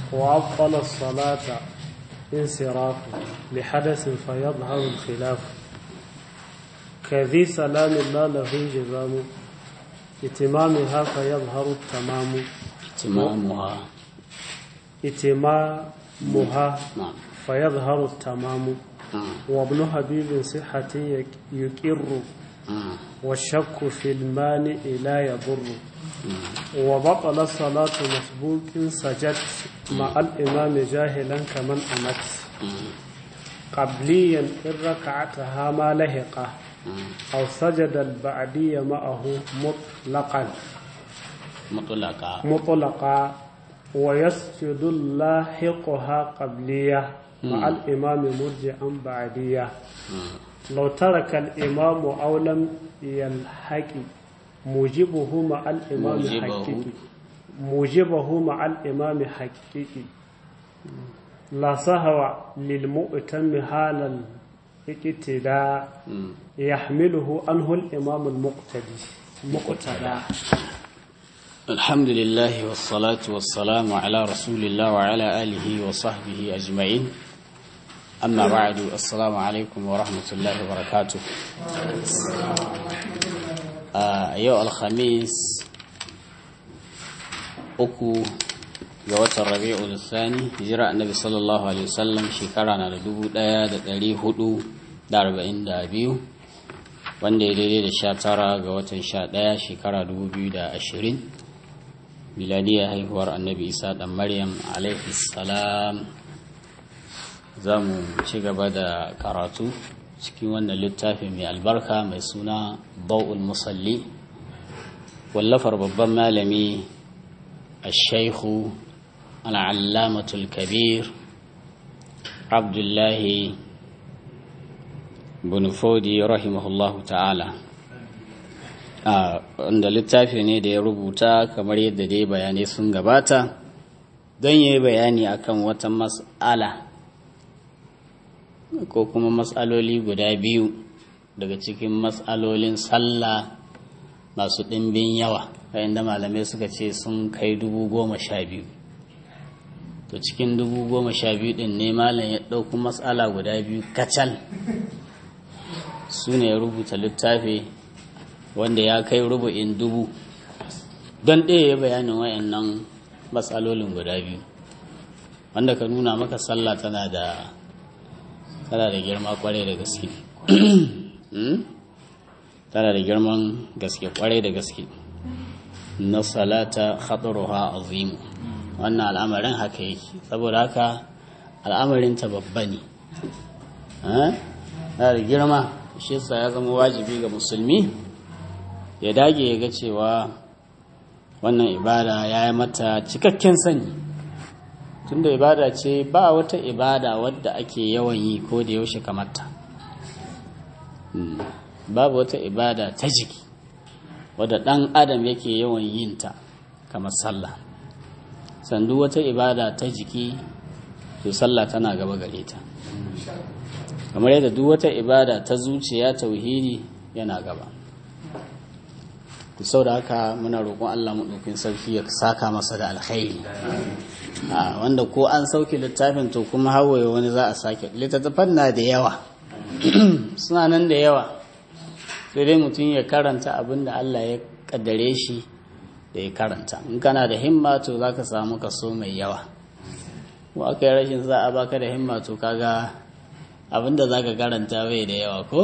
وأبطل الصلاة انصراف لحدث فيظهر الخلاف كذي سلام لا له جزام اتمامها فيظهر التمام اتمامها اتمامها نعم فيظهر التمام نعم وابن حبيب صحة يك- يقر نعم والشك في المانع لا يضر نعم وبطل الصلاة مسبوق سجد مع الإمام جاهلا كمن أمت قبليا إن ركعتها ما لهقه أو سجد البعدي معه مطلقا مطلقا مطلقا ويسجد اللاحقها قبلية مع الإمام مرجعا بعدية لو ترك الإمام أو لم يلحق موجبه مع الإمام موجبه. حقيقي موجبه مع الإمام حقيقي لا سهو للمؤتم حال الاقتداء مم. يحمله عنه الإمام المقتدي مقتدى الحمد لله والصلاة والسلام على رسول الله وعلى آله وصحبه أجمعين أما بعد السلام عليكم ورحمة الله وبركاته آه يو الخميس أكو ga watan rabi'ul thani hijira annabi sallallahu alaihi wasallam shekara na da dubu ɗaya da ɗari hudu da arba'in da biyu wanda ya daidai da sha tara ga watan sha ɗaya shekara dubu biyu da ashirin miladiyar haihuwar annabi isa ɗan maryam alaihi salam za mu ci gaba da karatu cikin wannan littafi mai albarka mai suna bau'ul musalli wallafar babban malami الشيخ العلامة الكبير عبد الله بن فودي رحمه الله تعالى wanda littafi ne da ya rubuta kamar yadda dai bayanai sun gabata don yi bayani akan wata mas'ala ko kuma mas'aloli guda biyu daga cikin mas'alolin sallah masu ɗimbin yawa yayin da malamai suka ce sun kai dubu goma sha biyu to cikin dubu goma sha biyu ɗin ne malam ya ɗauki matsala guda biyu kacal su ne ya rubuta littafi wanda ya kai rubu'in dubu don ɗaya ya bayanin wayannan matsalolin guda biyu wanda ka nuna maka sallah tana da tana da girma kwarai da gaske tana da girman gaske kwarai da gaske na salata khataruha azimu wannan al'amarin haka yake saboda haka al'amarin ta babba ne eh da girma shi yasa ya zama wajibi ga musulmi ya dage ya ga cewa wannan ibada ya yi mata cikakken sani tunda ibada ce ba wata ibada wadda ake yawan yi ko da yaushe kamata babu wata ibada ta jiki wadda ɗan adam yake yawan yin ta kamar sallah sandu wata ibada ta jiki to sallah tana gaba gare ta kamar yadda duk wata ibada ta zuciya tauhidi yana gaba sau da haka muna roƙon Allah maɗaukin sarki ya saka masa da alkhairi wanda ko an sauke littafin to kuma hawaye wani za a sake littattafan na da yawa suna nan da yawa sai dai mutum ya karanta abin da Allah ya kaddare shi da ya karanta in kana da himma to za ka samu kaso mai yawa ko aka yi rashin za a baka da himma to kaga abin da za ka karanta bai da yawa ko?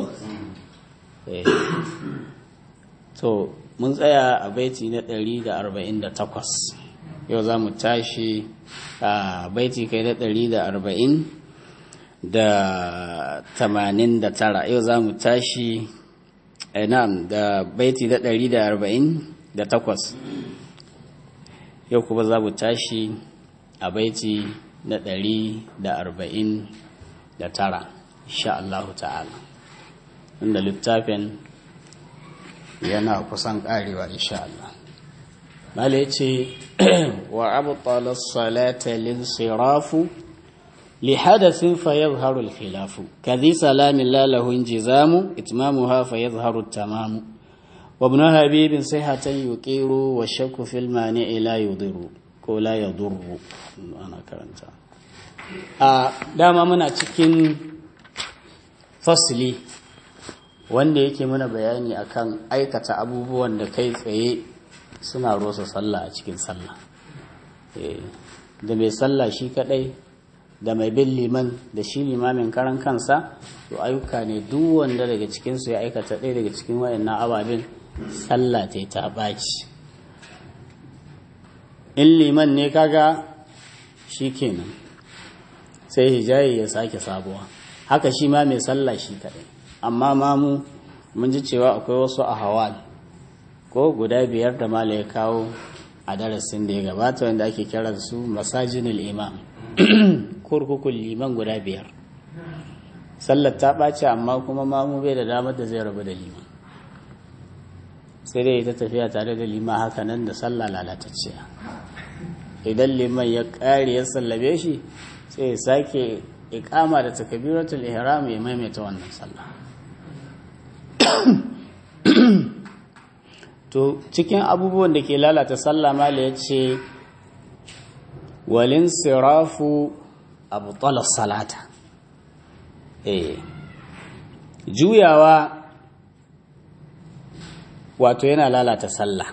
to mun tsaya a baiti na 148 yau za mu tashi a baiti kai na 140 da 89 yau za mu tashi na'am da baiti na 148 yau kuma za mu tashi a baiti na 149 insha Allah ta'ala inda littafin yana kusan karewa insha Allah mala yace wa abtala as-salata lin-sirafu لحدث فيظهر الخلاف كذي سلام لا له انجزام إتمامها فيظهر التمام وابن حبيب صحة يقير والشك في المانع لا يضر ko la ya durru ana karanta a dama muna cikin fasili wanda yake mana bayani akan aikata abubuwan da kai tsaye suna rosa sallah a cikin sallah da mai sallah shi kadai da mai bin liman da shi limamin karan kansa to ayyuka ne duk wanda daga cikinsu ya aikata ɗaya daga cikin wayannan ababen sallah ta ta ɓaci in liman ne kaga shi kenan sai hijayi ya sake sabuwa haka shi ma mai sallah shi kadai amma mamu mun ji cewa akwai wasu a hawal ko guda biyar da mala ya kawo a darasin da ya gabata wanda ake kira su masajinul imam kurkukun liman guda biyar sallar ta ɓace amma kuma mamu bai da damar da zai rabu da liman sai dai ta tafiya tare da liman haka nan da sallah lalatacciya idan liman ya ƙare ya sallabe shi sai ya sake ikama da takabiratul ihram ya maimaita wannan sallah to cikin abubuwan da ke lalata sallah mala ya ce walin sirafu abu salata eh juyawa wato yana lalata sallah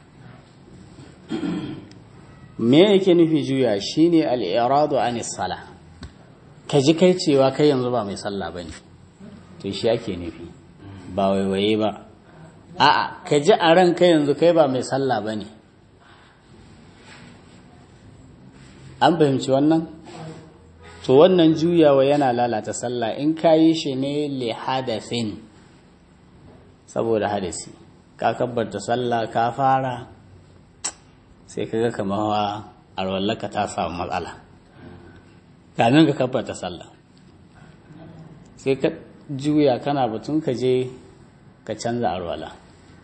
me yake nufi juya shine al-iradu anis sala ka ji kai cewa kai yanzu ba mai sallah bane to shi ake nufi ba waiwaye ba a'a ka ji a ran kai yanzu kai ba mai sallah bane an fahimci wannan to wannan juyawa yana lalata sallah in ka yi shi ne li hadathin saboda hadasi ka kabbarta sallah ka fara sai ka ga kamar arwallaka ta samu matsala kamin ka kabbarta sallah sai ka juya kana batun ka je ka canza arwala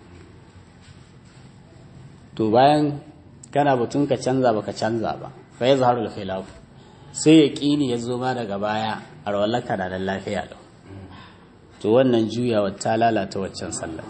to bayan kana batun ka canza ba ka canza ba fa ya zaharu da khilaf sai ya ƙini ya zo ma daga baya arwallaka na da lafiya lau to wannan juyawa ta lalata waccan sallar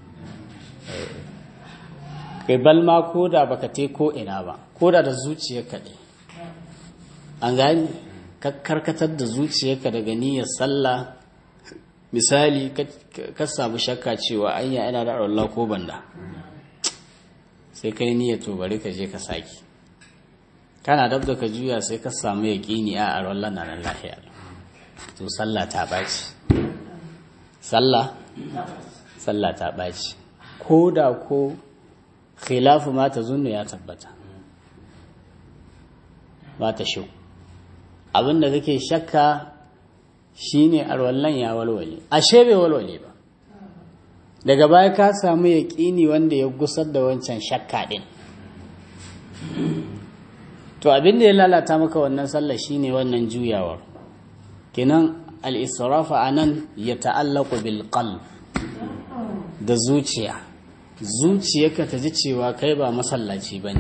kai balma ko da baka te ko ina ba ko da da zuciyarka ne an gani ka karkatar da zuciyarka daga niyyar sallah misali ka samu shakka cewa anya ina da Allah ko banda sai kai niyyar to bari ka je ka saki kana dab da ka juya sai ka samu yaƙini a arwallah na nan lafiya to sallah ta ɓaci sallah sallah ta ɓaci ko da ko khilafu ma ta zunnu ya tabbata ba ta shi abinda kake shakka shine arwallan ya walwale ashe bai walwale ba daga baya ka samu yaƙini wanda ya gusar da wancan shakka din to abinda ya lalata maka wannan sallah shine wannan juyawar kenan al-israfa anan ya ta'allaqu bil qalb da zuciya zuciyarka ta ji cewa kai ba masallaci ba ne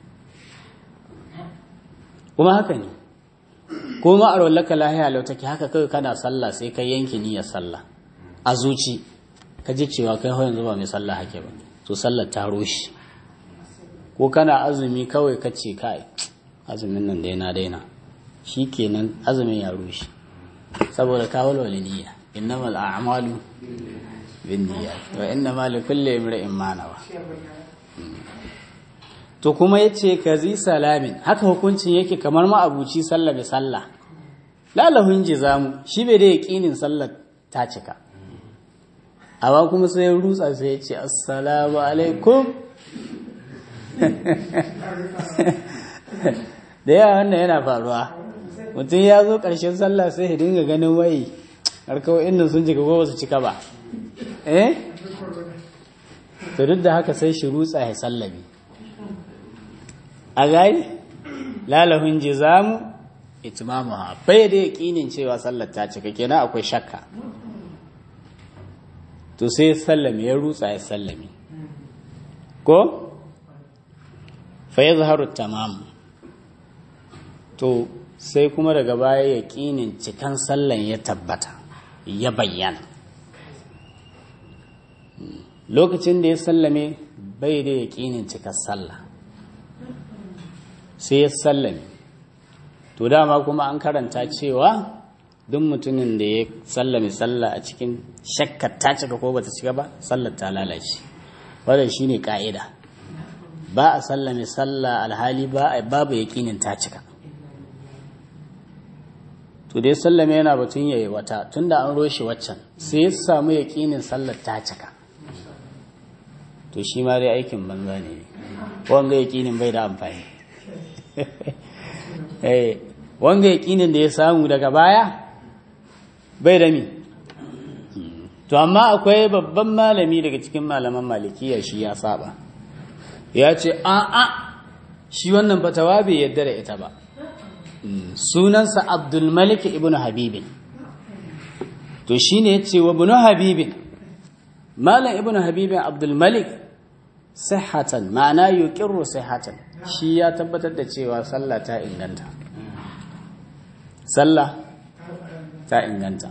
kuma haka ne kuma a rollaka lahiya lau take haka kawai kana sallah sai ka yanke niyyar sallah a zuci ka ji cewa kai yanzu ba mai sallah hake ba to sallar ta roshi ko kana azumi kawai ka ce kai azumin nan daina daina shi kenan azumin ya roshi saboda ka walwale niyya innamal a'malu binniyat wa inna ma li kulli imrin ma nawa to kuma yace kazi salamin haka hukuncin yake kamar ma abuci sallah bi sallah lalahun jizamu shi bai da yaqinin sallar ta cika amma kuma sai rutsa sai ya ce assalamu alaikum da yawa wannan yana faruwa mutum ya zo ƙarshen sallah sai ya dinga ganin wai harkawai inda sun cika ko ba su cika ba eh to duk da haka sai shi rutsa ya sallabi a gani lalahun jizamu itmamuha bai da yaqinin cewa sallar ta cika kenan akwai shakka to sai sallami ya rutsa ya sallami ko fa yazharu tamam to sai kuma daga baya yaqinin cikan sallan ya tabbata ya bayyana lokacin da ya sallame bai da yaƙinin cikar sallah sai ya sallame to dama kuma an karanta cewa duk mutumin da ya sallame sallah a cikin shakkar ta cika ko bata cika ba sallar ta lalace wannan shine ka'ida ba a sallame sallah alhali ba babu yaƙinin ta cika to dai sallame yana batun yayi wata tunda an roshe waccan sai ya samu yaƙinin sallar ta cika to shi ma dai aikin banza ne wanga yaƙinin bai da amfani eh wanga yaƙinin da ya samu daga baya bai da mi to amma akwai babban malami daga cikin malaman malikiya shi ya saba ya ce a'a shi wannan fatawa bai yadda da ita ba sunansa abdulmalik ibn habibin to shi ne ya ce wa ibn habibin malam ibn habibin abdulmalik sihatan ma'ana yuqirru sihatan shi ya tabbatar da cewa sallah ta inganta sallah ta inganta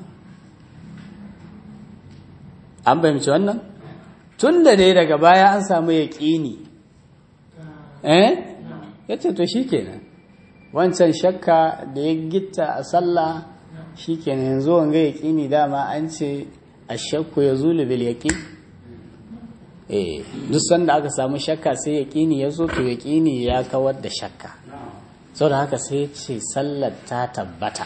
an fahimci wannan tun da dai daga baya an samu yaƙini eh ya ce to shi kenan wancan shakka da ya gitta a sallah shi kenan yanzu wanga yaƙini dama an ce a shakku ya zulu bil yaƙi eh duk sanda aka samu shakka sai yaƙini ya zo to yaƙini ya kawar da shakka sau da haka sai ce sallar ta tabbata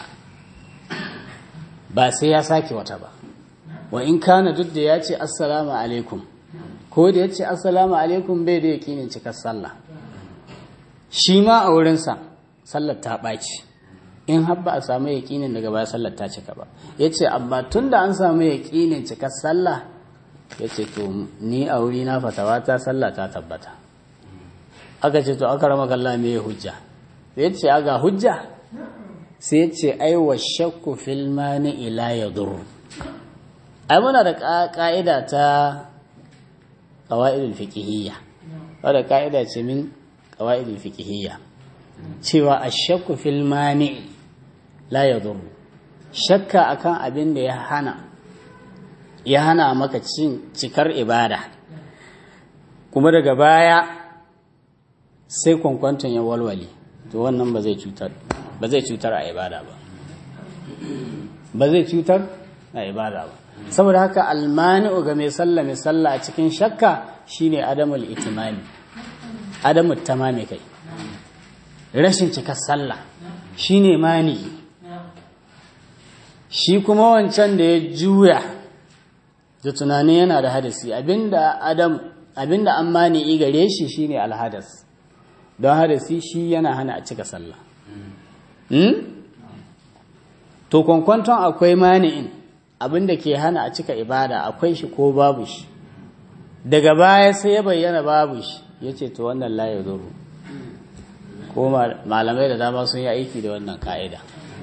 ba sai ya sake wata ba wa in kana duk da ya ce assalamu alaikum ko da ya ce assalamu alaikum bai da yaƙinin cikar sallah shi ma a wurinsa sallar ta ɓaci in har ba a samu yaƙinin daga baya sallar ta cika ba ya ce amma tun da an samu yaƙinin cikar sallah ya ce to ni a wuri na fatawa ta sallah ta tabbata aka ce to aka rama kalla me hujja ya ce aga hujja sai ya ce ai wa shakku fil mani ila ya duru ai muna da ka'ida ta qawaidul fiqhiyya wadda ka'ida ce min qawaidul fiqhiyya cewa ashakku fil mani la yadur shakka akan abin da ya hana ya hana maka cin cikar ibada kuma daga baya sai kwankwanton ya walwale to wannan ba zai cutar ba zai cutar a ibada ba ba zai cutar a ibada ba saboda haka almani'u ga mai sallah mai sallah a cikin shakka shine adamul itimami adamul tamami kai rashin cikar sallah shine mani shi kuma wancan da ya juya da tunani yana da hadasi abinda adam abinda an mani gare shi shine alhadas don hadasi shi yana hana a cika sallah to kwankwanton akwai mani'in abinda ke hana a cika ibada akwai shi ko babu shi daga baya sai ya bayyana babu shi ya ce to wannan laye zuru ko malamai da dama sun yi aiki da wannan ka'ida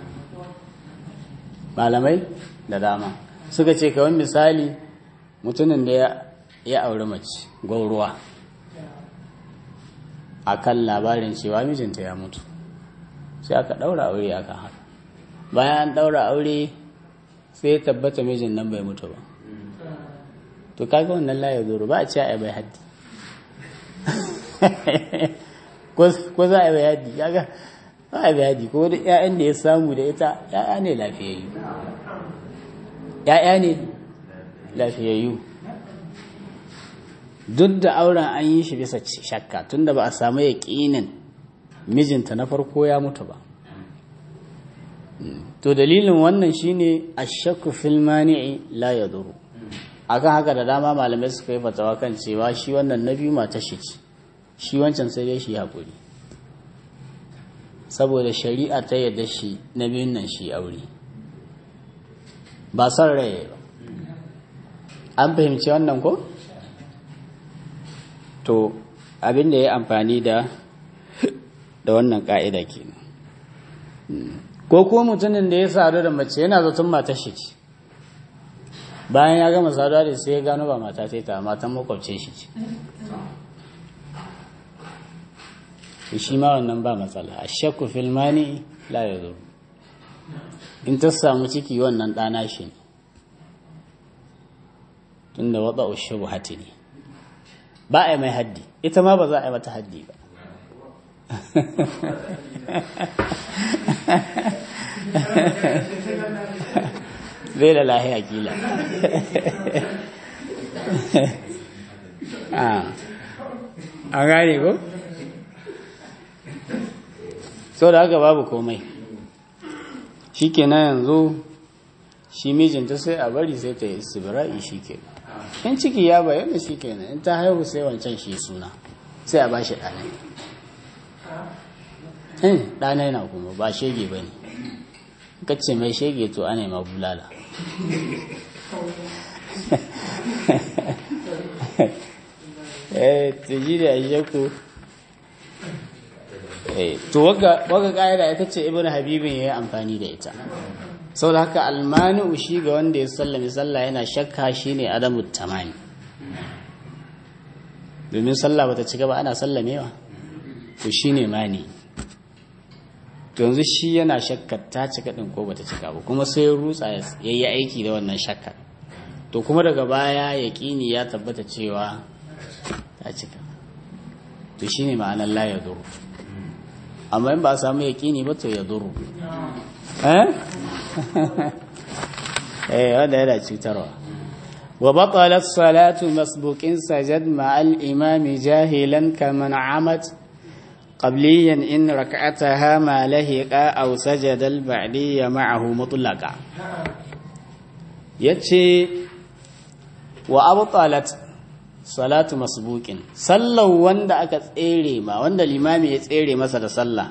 malamai da dama suka ce kawai misali mutumin da ya auri mace gwauruwa a kan labarin cewa mijinta ya mutu sai aka ɗaura aure a kan haka bayan an ɗaura aure sai ya tabbata mijin nan bai mutu ba to kaga wannan laye zuru ba a ce a bai haddi ko za a bai haddi kaga ba a bai haddi ko da 'ya'yan da ya samu da ita 'ya'ya ne lafiyayyu ‘ya'ya ne lafiyayyu duk da auren an yi shi bisa shakka tunda ba a samu yaƙinin mijinta na farko ya mutu ba to dalilin wannan shine ashakku fil mani'i la yaduru akan haka da dama malamai suka yi fatawa kan cewa shi wannan na biyu mata shi ce shi wancan sai dai shi haƙuri saboda shari'a ta yadda shi na biyun nan shi aure ba son rai ba an fahimci wannan ko? to abin da ya amfani da da wannan ka'ida kenan ko ko mutumin da ya sadu da mace yana zaton matar shi ce bayan ya gama saduwa da sai ya gano ba mata ta ta matan makwabce shi ce shi ma wannan ba matsala a shakku filmani la ya zo in ta samu ciki wannan ɗana shi ne tun da waɗa ushe buhati ne ba a yi mai haddi ita ma ba za a yi mata haddi ba bai da lahiya kila a gane ko? sau da haka babu komai shi kenan yanzu shi mijinta sai a bari sai ta yi sibira'i shi ke in ciki ya bayyana shi kenan in ta haihu sai wancan shi suna sai a ba shi ɗanai ɗanai na kuma ba shege ba ne kacce mai shege to ana ma bulala eh tuji da ayyaku eh to waga waga kaida ita ce ibnu habibin yayi amfani da ita saboda haka almanu shi ga wanda ya sallame sallah yana shakka shine adamu tamani domin sallah bata cika ba ana sallamewa to shine mani yanzu shi yana shakkar ta cika din ko bata cika ba kuma sai rutsa ya yi aiki da wannan shakkar to kuma daga baya yaƙini ya tabbata cewa ta cika to shine ma'anar la ya duru amma in ba a samu yaƙini ba to ya duru eh eh wanda yana cutarwa wa batalat salatu masbuqin sajad ma'al imami jahilan kaman amat قبليا إن ركعتها ما لهق أو سجد البعدي معه مطلقا يتشي وأبطلت صلاة مسبوق صلى وند أكا تسيري ما وند الإمام يتسيري مثلا صلى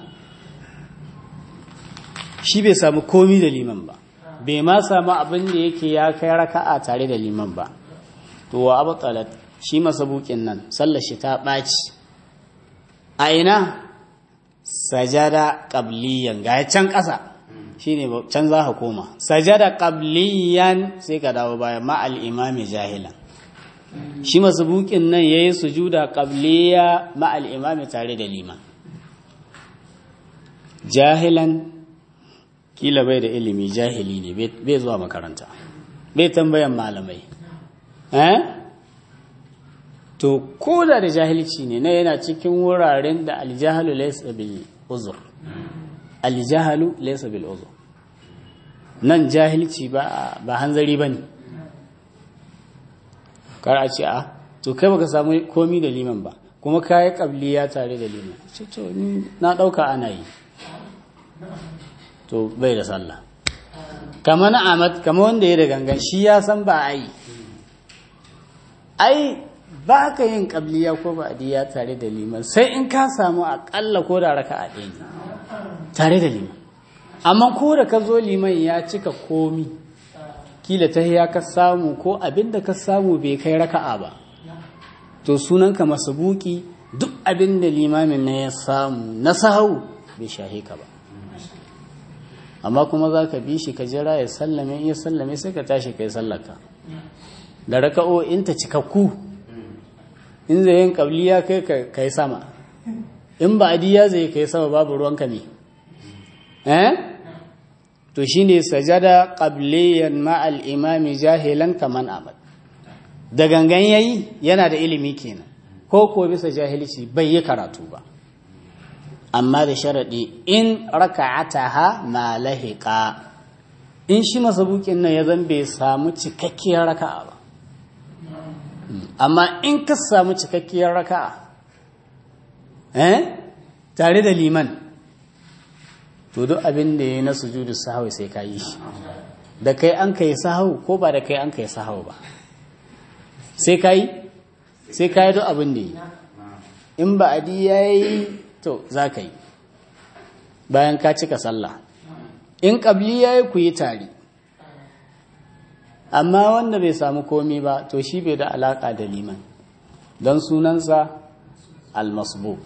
shi bai samu komi da liman ba bai ma samu abin da yake ya kai raka'a tare da liman ba to wa abu shi masabukin nan sallar shi ta ɓaci a ina sajada qabliyan ga can ƙasa shine can za ka koma sajada qabliyan sai ka dawo baya ma al imami jahilan shi masbukin nan yayi sujuda qabliya ma al imami tare da liman jahilan kila bai da ilimi jahili ne bai zuwa makaranta bai tambayan malamai eh to ko da da jahilci ne na yana cikin wuraren da aljahalu laysa bil uzur aljahalu laysa bil uzur nan jahilci ba ba hanzari bane kar a ce a to kai baka samu komi da liman ba kuma kai kabliya tare da liman ce to ni na dauka ana yi to bai da sallah kama na amat kama wanda ya da gangan shi ya san ba a yi ai ba ka yin ƙabliya ko ba'adiyya tare da liman sai in ka samu aƙalla ko da raka a ɗaya tare da liman amma ko da ka zo liman ya cika komi kila ta ya ka samu ko abin da ka samu bai kai raka'a ba to sunanka buki duk abin da limamin na ya samu na sahau bai shahe ka ba amma kuma za ka bi shi ka jira ya sallame in ya sallame sai ka tashi kai sallaka da raka'o'in ta cikakku in zai yin kabliya kai kai sama in ba adiya zai kai sama babu ruwanka ne eh to shine sajada qabliyan ma'al imami jahilan kaman amad da gangan yayi yana da ilimi kenan ko ko bisa jahilci bai yi karatu ba amma da sharadi in raka'ataha ma lahiqa in shi masabukin nan ya zan bai samu cikakkiyar raka'a ba amma in ka samu cikakkiyar raka'a eh tare da liman to duk abin da ya na sujudu sahwi sai ka yi shi da kai an kai sahau ko ba da kai an kai sahau ba sai ka yi sai ka yi duk abin da yi in ba adi ya yi to za ka yi bayan ka cika sallah in ƙabli ya yi ku yi tare amma wanda bai samu komi ba to shi bai da alaƙa da liman don sunansa almasbuk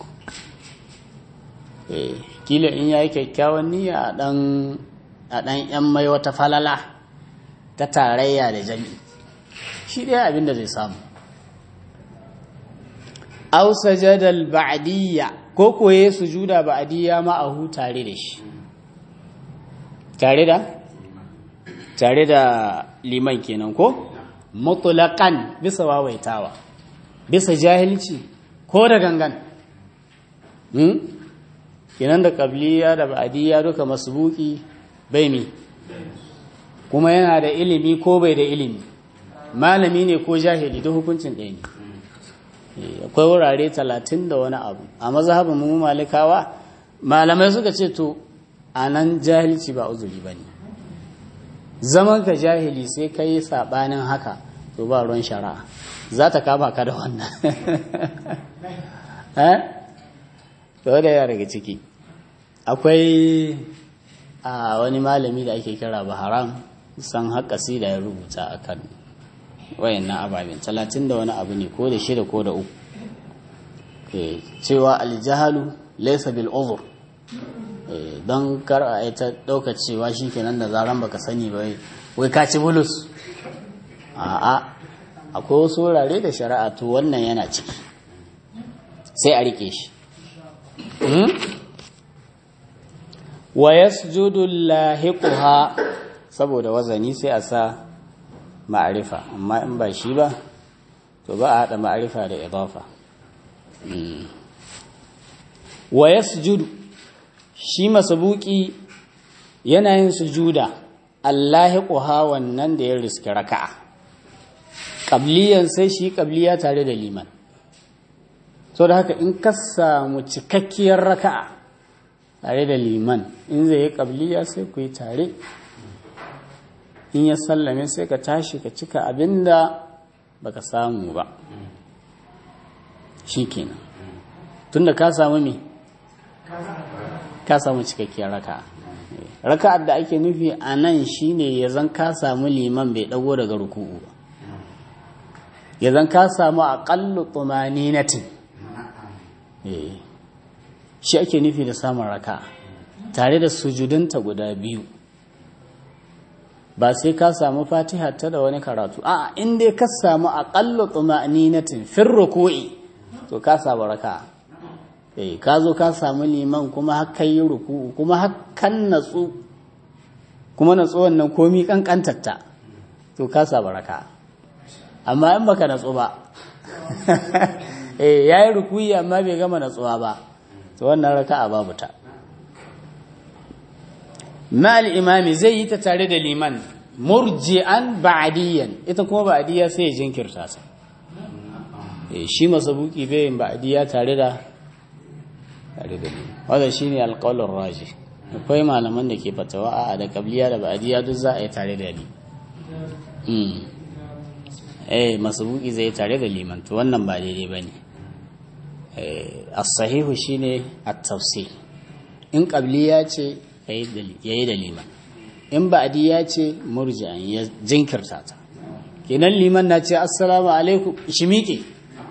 kila in ya yi kyakkyawan niyya a ɗan ‘yan mai wata falala ta tarayya da jami shi ɗaya abin da zai samu au sajadal ba'diyya ko koye sujuda ba'diyya ma'ahu tare da shi tare da tare da liman kenan ko mutlaqan bisa wawaitawa bisa jahilci ko da gangan hmm? kenan da qabliya da ba'diyya duka masbuki bai mi kuma yana da ilimi ko bai da ilimi malami ne ko jahili duk hukuncin ɗaya ne akwai wurare talatin da wani abu a mazhabin mu malikawa malamai suka ce to a nan jahilci ba uzuri ba ne zaman ka jahili sai ka yi saɓanin haka to ba ruwan shari'a za ta kama ka da wannan da wadda ya daga ciki akwai a wani malami da ake kira baharam san haƙasi da ya rubuta a kan wayannan ababen talatin da wani abu ne ko da shida ko da uku cewa aljahalu laisa bil uzur don kar a ita ɗauka cewa shi kenan da zaran baka sani ba wai ka ci bulus a'a akwai wasu wurare da shari'a to wannan yana ciki sai a rike shi wa yasjudu lahiquha saboda wazani sai a sa ma'arifa amma in ba shi ba to ba a haɗa ma'arifa da idafa wa yasjudu shi masabuki yana yin sujuda allahiquha wannan da ya riski raka'a qabliyan sai shi qabliya tare da liman so da haka in ka samu cikakkiyar raka'a tare da liman in zai yi qabliya sai ku yi tare in ya sallame sai ka tashi ka cika abinda baka samu ba shikenan tunda ka samu me ka samu cikakkiyar raka raka'ar da ake nufi a nan shine ya zan ka samu liman bai dago daga ruku'u ba ya zan ka samu aqallu tumaninatin shi ake nufi da samun raka tare da sujudanta guda biyu ba sai ka samu fatiha ta da wani karatu a in dai ka samu aqallu tumaninatin fir ruku'i to ka samu raka eh ka zo ka samu liman kuma har yi ruku'u kuma har kan natsu kuma natsu wannan komi kankantatta to ka samu raka amma in baka natsu ba eh yayi ruku'i amma bai gama natsuwa ba to wannan raka'a babu ta mal imami zai yi ta tare da liman murji'an ba'diyan ita kuma ba'diya sai ya jinkirta sa eh shi masabuki bai yin ba'diya tare da tare da liman wanda shine alqaulur raji akwai malaman da ke fatawa a da qabliya da ba'diya duk za a yi tare da liman mm eh masabuki zai tare da liman to wannan ba daidai bane eh as-sahihu shine at-tafsil in qabliya ce yayi da liman in ba'di ya ce murji'an ya jinkirta ta kenan liman na ce assalamu alaikum shi miƙe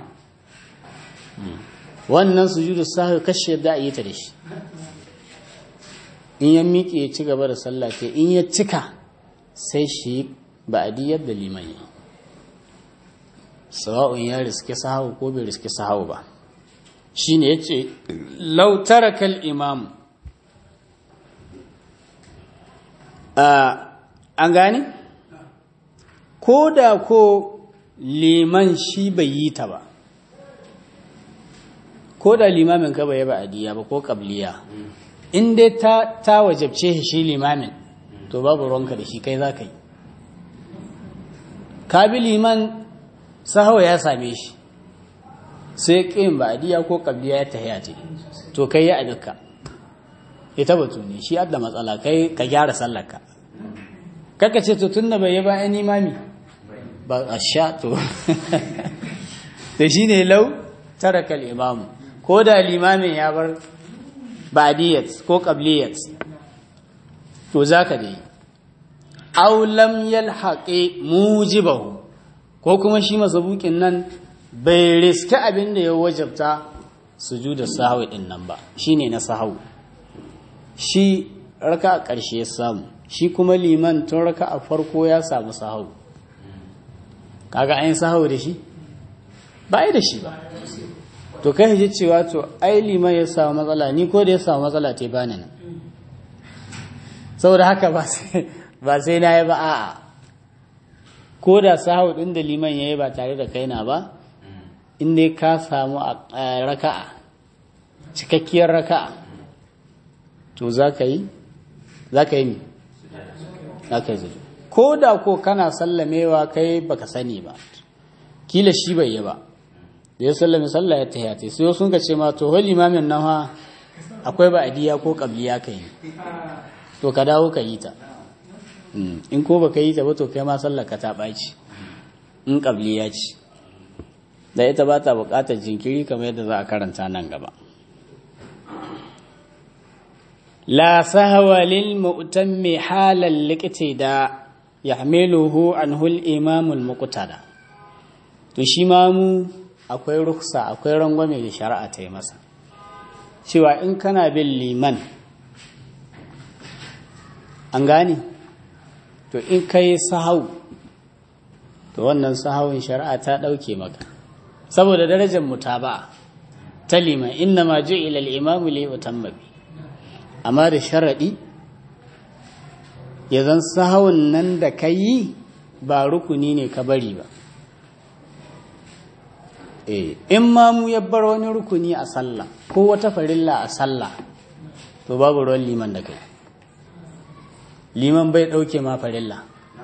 wannan sujudu sahwi kashe yadda a yi ta da shi in ya miƙe ya ci gaba da sallah ce in ya cika sai shi ba'di yadda liman yi sawa'un ya riske sahawu ko bai riske sahawu ba shine yace law taraka al-imam an gane ko da ko liman shi bai yi ta ba ko da limamin ka bai ba adiya ba ko kabliya in dai ta ta wajabce shi limamin to babu ruwanka da shi kai za ka yi ka bi liman sahawa ya same shi sai ƙin ba adiya ko kabliya ya tahiya ce to kai ya adduka ita batu ne shi adda matsala kai ka gyara sallarka kaka ce to tunda bai yi ba yan imami ba a sha to da shi ne lau tarakal imamu ko da limamin ya bar badiyat ko qabliyat to zaka dai aw lam yalhaqi mujibahu ko kuma shi masabukin nan bai riske abin da ya wajabta sujuda sahwi din nan ba shine na sahwi shi raka a ƙarshe ya samu shi kuma liman tun raka a farko ya samu sahau kaga an yi sahau da shi ba yi da shi ba to kai ji cewa to ai liman ya samu matsala ni ko da ya samu matsala te bani nan saboda haka ba sai na yi ba a'a ko da sahau ɗin da liman ya yi ba tare da kaina ba in dai ka samu raka'a cikakkiyar raka'a to za ka yi za ka yi mi za ka yi zuwa ko da ko kana sallamewa kai baka sani ba kila shi bai yi ba da ya sallame sallah ya tahiyata sai sun ka ce ma to hol imamin nan ha akwai ba adiya ko kabliya ka yi to ka dawo ka yi ta in ko baka yi ta ba to kai ma sallar ka ta ɓaci in kabliya ce da ita ba ta buƙatar jinkiri kamar yadda za a karanta nan gaba la sahwa lil mu'tammi halal liqtida yahmiluhu anhu al-imam al-muqtada to shi ma mu akwai ruksa akwai rangwame da shari'a ta yi masa cewa in kana bin liman an gane to in kai sahau to wannan sahawun shari'a ta ɗauke maka saboda darajar mutaba ta liman inna ma ju'ila al-imam li yutamma bi amma da sharadi ya zan sahawun nan da kai ba rukuni ne ka bari ba in ma mu ya bar wani rukuni a sallah ko wata farilla a sallah to babu ruwan liman da kai liman bai ɗauke ma farilla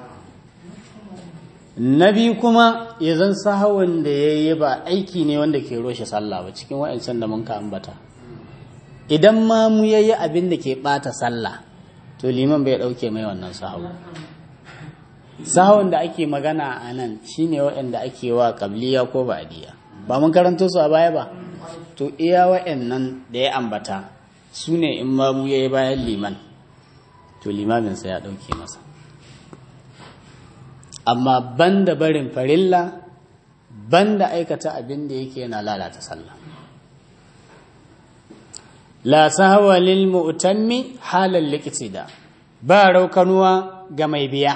na biyu kuma ya zan sahawun da ya yi ba aiki ne wanda ke roshe sallah ba cikin wa'ancan da mun ka ambata idan ma mu ya yi abin da ke ɓata sallah to liman bai ɗauke mai wannan sahawu sahawun da ake magana a nan shine waɗanda ake wa kabliya ko ba'diya ba mun karanto su a baya ba to iya wa'annan da ya ambata su ne in ma mu yayi bayan liman to limaminsa ya ɗauke masa amma banda barin farilla banda aikata abin da yake yana lalata sallah la sahwa lil mu'tammi halal liqtida ba raukanuwa ga mai biya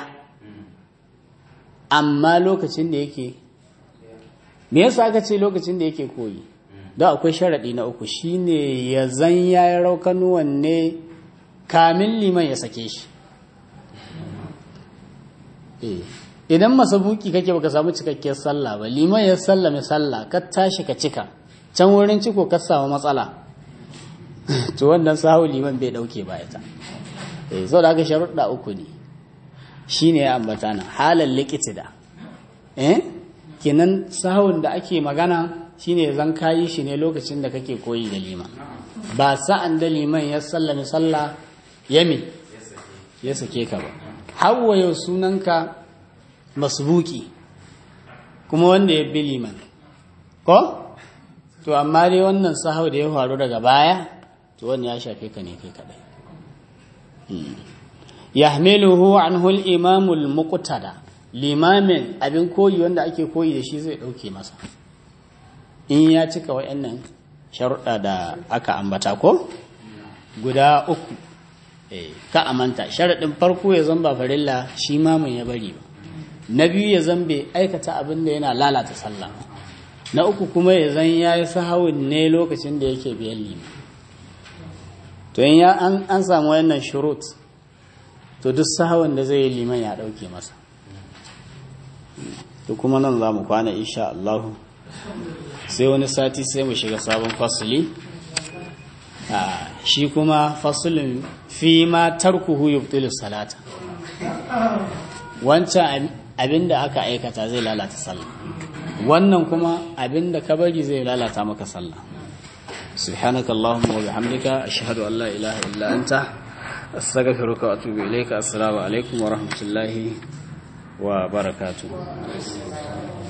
amma lokacin da yake me yasa aka ce lokacin da yake koyi don akwai sharaɗi na uku shine ya zan ya yi raukanuwan ne kamin liman ya sake shi idan masabuki kake baka samu cikakkiyar sallah ba liman ya sallame sallah ka tashi ka cika can wurin ciko ka samu matsala to wannan sahu liman bai dauke ba ita eh so da aka sharuɗa uku ne shine ya ambata nan halal liqtida eh kenan sahun da ake magana shine zan kayi shi ne lokacin da kake koyi da liman ba sa'an da liman ya sallame sallah yami ya sake ka ba hawa yau sunanka masbuki kuma wanda ya bi liman ko to amma dai wannan sahau da ya faru daga baya to wannan ya shafe ka ne kai kadai yahmiluhu anhu al-imam al-muqtada limamin abin koyi wanda ake koyi da shi zai dauke masa in ya cika wayannan sharuɗa da aka ambata ko guda uku eh ka amanta sharaɗin farko ya zamba farilla shi mamun ya bari ba na biyu ya zan bai aikata abin da yana lalata sallah na uku kuma ya zan ya yi sahawun ne lokacin da yake biyan lima to in ya an samu wannan shurut to duk sahawun da zai yi liman ya ɗauke masa to kuma nan za mu kwana insha Allah sai wani sati sai mu shiga sabon fasuli shi kuma fasulin fi ma tarkuhu yubtilu salata wancan abinda aka aikata zai lalata sallah wannan kuma abinda ka bari zai lalata maka sallah subhanaka allahumma wa bihamdika ashhadu an la ilaha illa anta astaghfiruka wa atubu ilayka assalamu alaikum wa rahmatullahi wa barakatuh